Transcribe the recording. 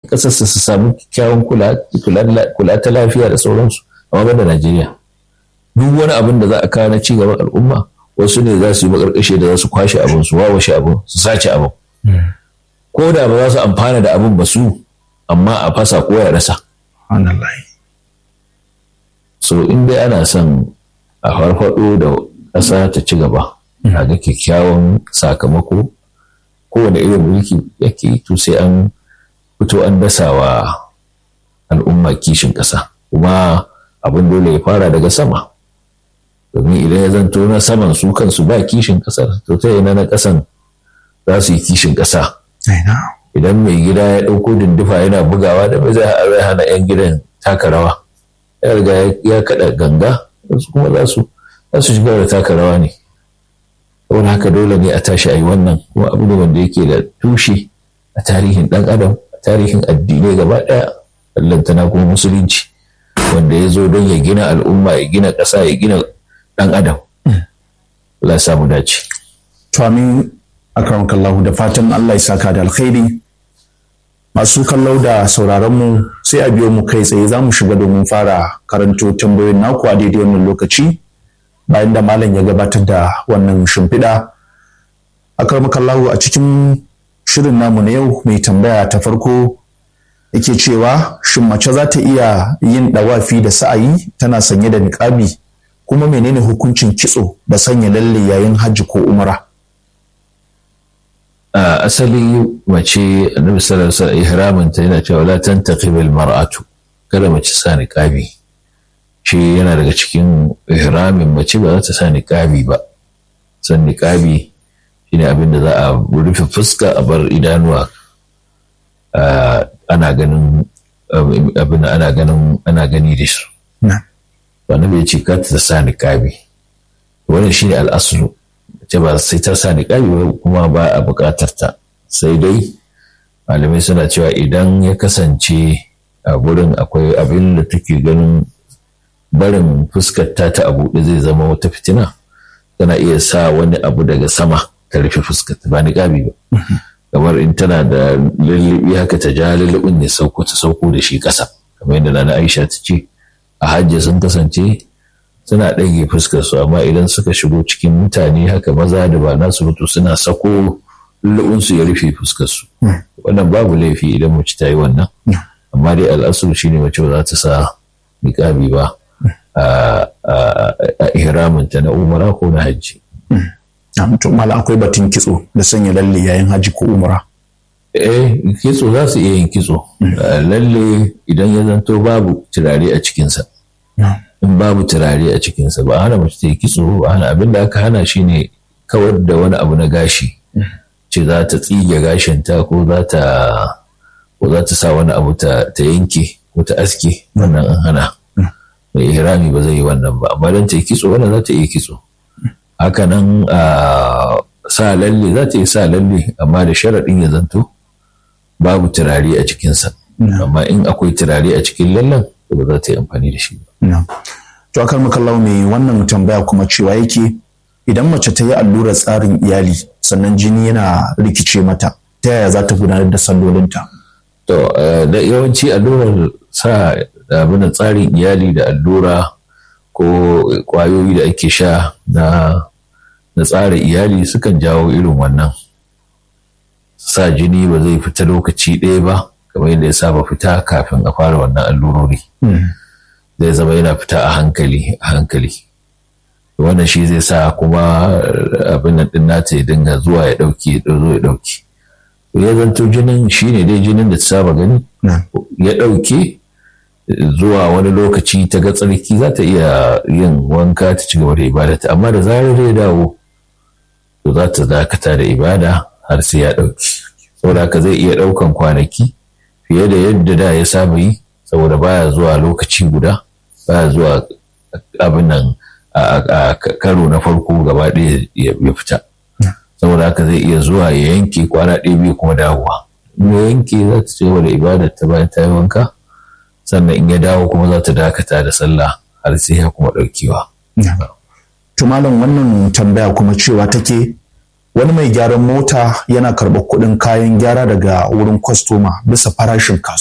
ƙasarsa su samu kyawun kula ta lafiya da sauransu amma ban da Najeriya duk wani abin da za a kawo na ci gaban al'umma wasu ne za su yi makarkashe da za su kwashe abin su wawashe abin su sace abin ko da ba za su amfana da abin ba su amma a fasa ko ya rasa so in dai ana son a farfado da ƙasa ta ci gaba a ga kyakkyawan sakamako kowane irin mulki yake to sai an fito an dasa wa al'umma kishin ƙasa kuma abin dole ya fara daga sama domin idan ya zanto na saman su kansu ba kishin ƙasar to ta yana na ƙasan za su yi kishin ƙasa idan mai gida ya ɗauko dindufa yana bugawa da bai zai hana 'yan gidan taka rawa ya riga ya kaɗa ganga wasu kuma za su za su shiga da taka rawa ne saboda haka dole ne a tashi a yi wannan kuma abu ne wanda yake da tushe a tarihin ɗan adam a tarihin addinai gaba ɗaya ballantana kuma musulunci wanda ya zo don ya gina al'umma ya gina ƙasa ya gina ɗan adam Allah ya samu dace to amin akramakallahu da fatan Allah ya saka da alkhairi masu kallau da sauraron mu sai a biyo mu kai tsaye za mu shiga domin fara karanto tambayoyin naku a daidai wannan lokaci bayan da malam ya gabatar da wannan shimfiɗa akramakallahu a cikin shirin namu na yau mai tambaya ta farko yake cewa shin mace za ta iya yin ɗawafi da sa'ayi tana sanye da niƙabi kuma menene hukuncin kitso da sanya lalle yayin hajji ko umra a asali mace annabi sallallahu alaihi wasallam ihramin ta yana cewa la tantaqibil mar'atu kada mace sa niqabi shi yana daga cikin ihramin mace ba za ta sa niqabi ba san niqabi shine abin da za a rufe fuska a bar idanuwa ana ganin abin ana ganin ana gani da su annabi ya ce ka ta sa niqabi wannan shine al-aslu ce ba sai ta sa niƙabi kuma ba a buƙatar ta sai dai malamai suna cewa idan ya kasance a gurin akwai abin da take ganin barin fuskar ta ta a buɗe zai zama wata fitina tana iya sa wani abu daga sama ta rufe fuskar ta ba niƙabi ba kamar in tana da lullubi haka ta ja lullubin ne sauko ta sauko da shi ƙasa kamar yadda nana Aisha ta ce a hajji sun kasance suna ɗage fuskar su amma idan suka shigo cikin mutane haka maza da ba nasu mutu suna sako lullubinsu ya rufe fuskar su wannan babu laifi idan mace ta yi wannan amma dai al'asur shine mace ba za ta sa niƙabi ba a ihraminta na umara ko na hajji. to mala akwai batun kitso da sanya lalle yayin hajji ko umara. eh kitso za su iya yin kitso lalle idan ya zanto babu turare a cikinsa. in babu turare a cikinsa ba hana mace ta yi kitso ba hana abin da aka hana shi ne kawar da wani abu na gashi ce za ta tsige gashinta ko za ta ko za ta sa wani abu ta yanke ko ta aske wannan an hana mai ihrami ba zai yi wannan ba amma don ta yi kitso wannan za ta iya kitso haka nan sa lalle za ta yi sa lalle amma da sharaɗin ya zanto babu turare a cikinsa amma in akwai turare a cikin lallen ba za ta yi amfani da shi ba. To akar makallau mai wannan tambaya kuma cewa yake idan mace ta yi allurar tsarin iyali sannan jini yana rikice mata ta yaya za ta gudanar da sallolinta? To da yawanci allurar sa abin tsarin iyali da allura ko kwayoyi da ake sha na na tsara iyali sukan jawo irin wannan sa jini ba zai fita lokaci ɗaya ba kamar yadda ya saba fita kafin a fara wannan allurori zai zama yana fita a hankali a hankali wannan shi zai sa kuma abin nan din nata ya dinga zuwa ya dauke ya zo ya dauke ya zanto jinin shi ne dai jinin da ta saba gani ya dauke zuwa wani lokaci ta ga tsarki za ta iya yin wanka ta ci gaba da ibadata amma da zarar ya dawo to za ta dakata da ibada har sai ya dauke saboda haka zai iya daukan kwanaki fiye da yadda da ya saba yi saboda baya zuwa lokaci guda baya zuwa abin nan a karo na farko gaba ɗaya ya fita saboda haka zai iya zuwa ya yanke kwana ɗaya biyu kuma dawowa in ya yanke za ta ce da ibadar ta bayan ta yi wanka sannan in ya dawo kuma za ta dakata da sallah har sai ya kuma ɗaukewa. Tumalin wannan tambaya kuma cewa take wani mai gyaran mota yana karɓar kuɗin kayan gyara daga wurin kwastoma bisa farashin kasuwa.